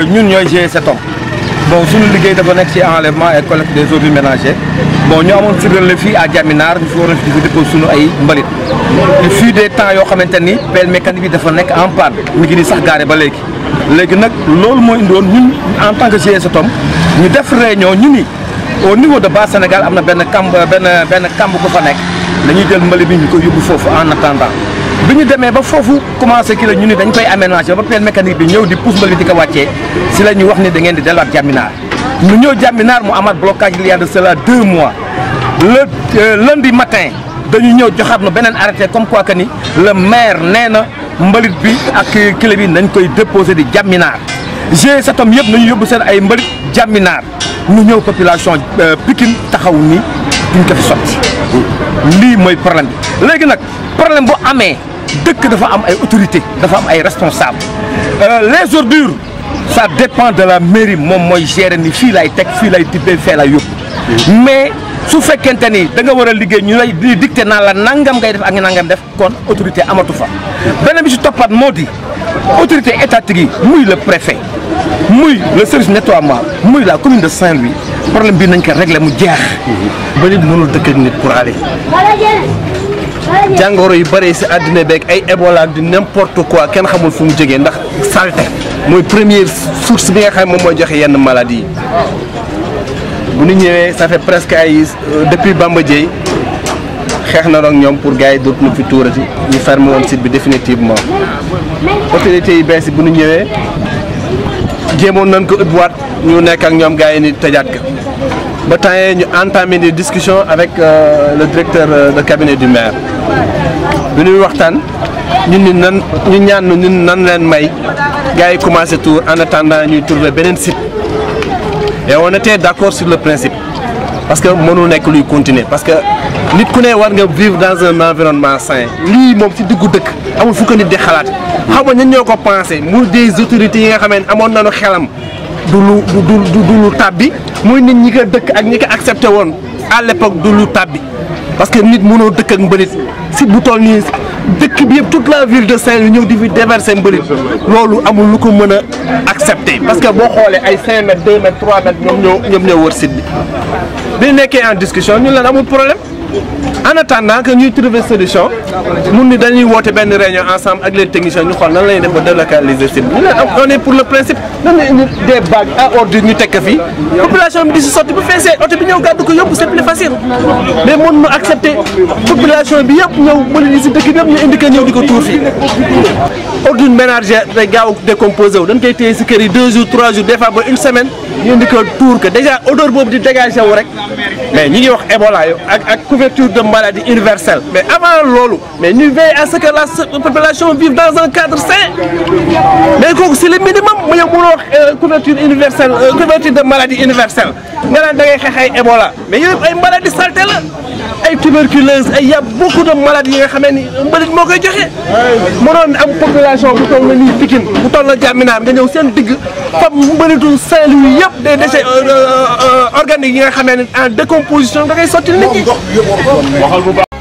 ñun ñooy G7 bon suñu liggéey dafa nekk ci enlèvement et collecte des ordures ménagères bon ñu amoon si relais fii à Diaminar ñu fi waroon di dépôt suñu ay mbalit il fut des temps yoo xamante ni pelle mécanique bi dafa nekk en panne mi ngi ni sax gaare ba léegi léegi nag loolu moo indiwoon ñun en tant que G7 ñu def réunion ñu ni au niveau de base Sénégal am na benn kamb benn benn kamb bu fa nekk dañuy jël mbalit bi ñu koy yóbbu foofu en attendant bi ñu demee ba foofu commencé ki la ñu ni dañ koy aménager ba pelle mécanique bi ñëw di pousse mbalit di ko wàccee si la ñu wax ni da ngeen di delluwaat Diaminar ñu ñëw Diaminar mu amaat blocage il y a de cela deux mois le lundi matin dañu ñëw joxaat na beneen arrêté comme quoi que ni le maire nee na mbalit bi ak clé bi nañ koy déposé di Diaminar G7 yëpp nañu yóbbu seen ay mbalit Diaminar ñu ñëw population Pikine taxaw ni duñ ko fi sotti lii mooy problème bi léegi nag problème bu amee dëkk dafa am ay autorité dafa am ay responsable les ordures ça dépend de la mairie moom mooy gérer ni fii lay teg fii lay tibbee fee lay yóbbu mais su fekkente ni da nga war a liggéey ñu lay di dicté naa la nangam ngay def ak nangam def kon autorité amatu fa beneen bi si toppaat moo di autorité étatique yi muy le préfet muy le service nettoiement muy la commune de Saint-Louis problème bi nañ ko régler mu jeex. mbalit mënul dëkk ak nit pour aller jàngoro yu bëri si àddina beeg ay Ebola ak di n'importe quoi kenn xamul fu mu jógee ndax saleté mooy première source bi nga xam moom mooy joxe yenn maladie yi bu ñu ñëwee ça fait presque ay depuis Bamba Dieye xeex na ak ñoom pour gars yi dootuñu fi tuurati ñu fermé woon site bi définitivement autorités yi bees yi bu ñu ñëwee jéemoon nañ ko ubbiwaat ñu nekk ak ñoom gars yi ni tëjaat ka ba temps yii ñu entamé des discussions avec euh, le directeur euh, de cabinet du maire bi ñuy waxtaan ñun ni nan ñu ñaan ñun nan leen may gars yi commencé tour en attendant ñuy trouver beneen site et on était d'accord sur le principe parce que mënul nekk luy continuer parce que nit ku ne war nga vivre dans un environnement sain lii moom ci diggu dëkk amul fu ko nit di xalaat xam nga ñan ñoo ko pensé mu des autorités yi nga xam ne amoon nañu xelam du lu du du du lu tàbbi muy nit ñi ko dëkk ak ñi ko accepté woon à l'époque du lu tàbbi parce que nit mënoo dëkk ak mbalit si bu toll nii dëkk bi yëpp toute la ville de Saint-Louis ñëw di fi déverser mbalit loolu amul lu ko mën a accepté parce que boo xoolee ay 5 mètres 2 mètres 3 mètres ñoom ñoo ñoom ñoo wër site bi bi nekkee en discussion ñun leen amul problème en attendant que ñuy trouver solution mun ni dañuy woote benn réunion ensemble ak les techniciens ñu xool nan la ñuy def ba délocaliser site bi ñu leen on est pour le principe nan la indi des bagues à ordures ñu teg ko fii population bi di si sotti bu feesee oto bi ñëw gàddu ko yóbbu c'est plus facile mais mun nu accepter population bi yëpp ñëw bëri ni si dëkk bi yëpp ñu indi ko ñëw di ko tuur fii ordure ménagère day gaaw décomposé wu dañ koy téye si kër yi deux jours trois jours des fois ba une semaine ñu indi ko tuur ko déjà odeur boobu di dégagé wu rek mais ñi ngi wax Ebola yo ak ak couverture de maladie universelle mais avant loolu mais ñu veille à ce que la population vive dans un cadre sain mais kooku c'est le minimum mu yow mënoo wax couverture universelle couverture de maladie universelle nga naan da ngay xeex ay Ebola mais yooyu ay maladie salté la ay tuberculose ay y a beaucoup de maladies yi nga xamee ni mbalit moo koy joxe mënoon am population bu toll na nii Pikine bu toll na Diamina nga ñëw seen digg fam mbalitu Saint-Louis yëpp des déchets organiques yi nga xamee ne en décomposition da ngay sotti nit ñi